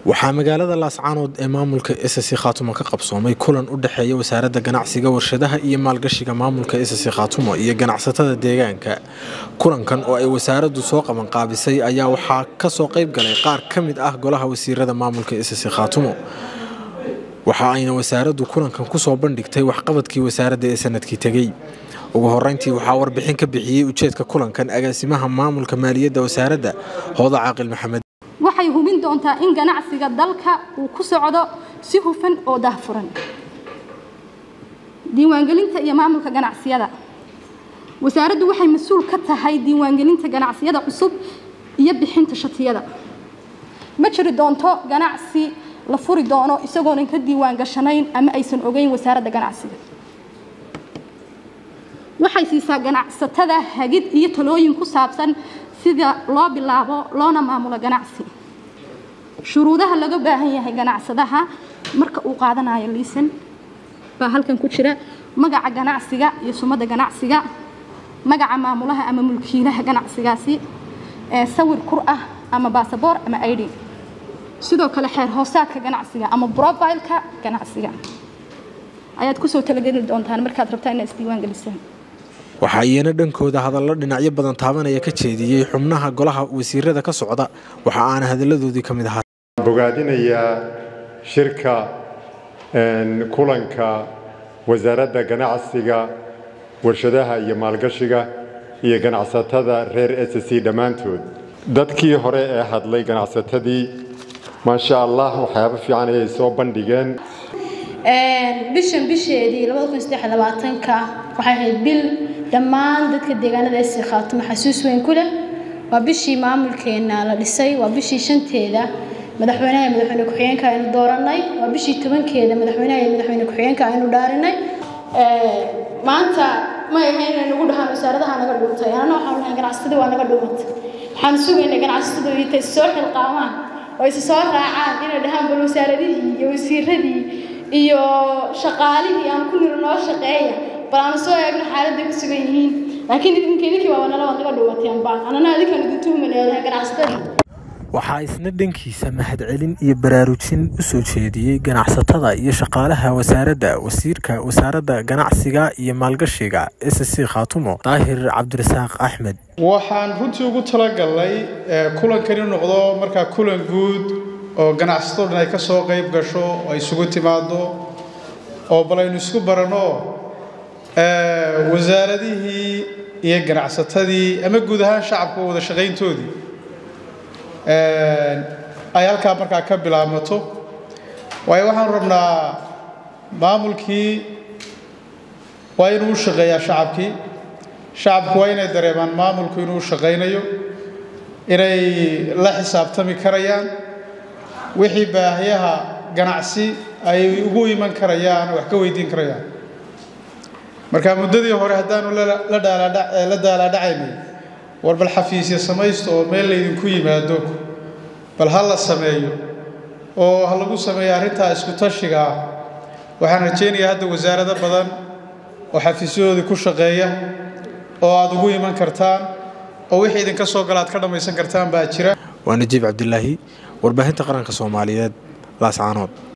waxaa magaalada laascaanood ee maamulka ssc khaatumo ka qabsoomay kulan u dhexeeya wasaaradda ganacsiga warshadaha iyo maalgashiga maamulka ssc khaatumo iyo ganacsatada deegaanka kulankan oo ay wasaaraddu soo qabanqaabisay ayaa waxaa ka soo qayb galay qaar ka mid ah golaha wasiirada maamulka ssc khaatumo waxa ayna wasaaraddu kulankan kusoo bandhigtay waxqabadkii wasaaradda ee sanadkii tegey ugu horeyntii waxaa warbixin ka bixiyey ujeedka kulankan agaasimaha maamulka maaliyadda wasaaradda hooda caaqil maxamed waxay hubin doontaa in ganacsiga dalka uu ku socdo si hufan oo daahfuran diiwaangelinta iyo maamulka ganacsiyada wasaaraddu waxay mas-uul ka tahay diiwaangelinta ganacsiyada cusub iyo bixinta shatiyada ma jiri doonto ganacsi la furi doono isagoonan ka diiwaan gashanayn ama aysan ogeyn wasaaradda ganacsiga waxay siisaa ganacsatada hagid iyo talooyin ku saabsan sida loo bilaabo loona maamulo ganacsi shuruudaha laga baahan yahay ganacsadaha marka uu qaadanayo liisan baa halkan ku jira magaca ganacsiga iyo sumadda ganacsiga magaca maamulaha ama mulkiilaha ganacsigaasi ee sawir kur ah ama baasaboor ama id sidoo kale xeer hoosaadka ganacsiga ama brobileka ganacsiga ayaad kusoo talageli doontaan markaad rabtaa inaad isdiiwaan gelisaan waxaa iyana dhankooda hadallo dhinacyo badan taabanaya ka jeediyey xubnaha golaha wasiirada ka socda waxa aana hadalladoodii ka mid ahaa bogaadinayaa shirka kulanka wasaaradda ganacsiga warshadaha iyo maalgashiga iyo ganacsatada reer s c dhammaantood dadkii hore ee hadlay ganacsatadii maasha allah waxyaabo fiican ayay soo bandhigeen bishan bisheedii ka waxay ahayd bil dhammaan dadka deegaanada esi khaatumo xasuus weyn ku leh waa bishii maamulkeena la dhisay waa bishii shanteeda madaxweynaha iyo madaxweyne ku-xigeenka aynu dooranay waa bishii tobankeeda madaxweynaha iyo madaxweyne ku-xigeenka aynu dhaarinay maanta ma ahayn inay nagu dhahaan wasaaradaha naga dhuuntay anana waxaan nahay ganacsatadii waa naga dhuumantay waxaan sugaynay ganacsatadu intay soo xilqaamaan oo isa soo raacaan inay dhahaan bal wasaaradihii iyo wasiiradii iyo shaqaalihii aan ku niro noo shaqeeya bal aanu soo eegno xaaladday ku sugan yihiin laakiin idinka idinkii waa wanala waad naga dhuumateen baan anana adinkan idin tuhmi leedahay ganacsatadii waxaa isna dhankiisa mahadcelin iyo baraarujin u soo jeediyey ganacsatada iyo shaqaalaha wasaaradda wasiirka wasaaradda ganacsiga iyo maalgashiga s c khaatumo daahir cabdirasaaq axmed waxaan runtii ugu talagalnay kulankan inuu noqdo markaa kulan guud oo ganacsatado dhan ay ka soo qayb gasho oo ay isugu timaado oo bal aynu isku baranno wasaaradihii iyo ganacsatadii ama guud ahaan shacabka wada shaqayntoodii ay halkaa markaa ka bilaabmato waayo waxaanu rabnaa maamulkii waa inuu u shaqeeyaa shacabkii shacabku waa inay dareemaan maamulku inuu u shaqaynayo inay la xisaabtami karayaan wixii baahiyaha ganacsi ay ugu iman karayaan wax ka weydiin karayaan marka muddadii hore haddaanu la daalaadhacaynay war bal xafiisya samaysto oo meel laydinku yimaado bal ha la sameeyo oo ha lagu sameeyo arrintaa isku tashiga ah waxaan rajaynayaa hadda wasaarado badan oo xafiisyadoodii ku shaqeeya oo aada ugu iman kartaan oo wixii idinka soo gala aad ka dhammaysan kartaan baa jira waa najiib cabdilaahi warbaahinta qaranka soomaaliyeed laascaanood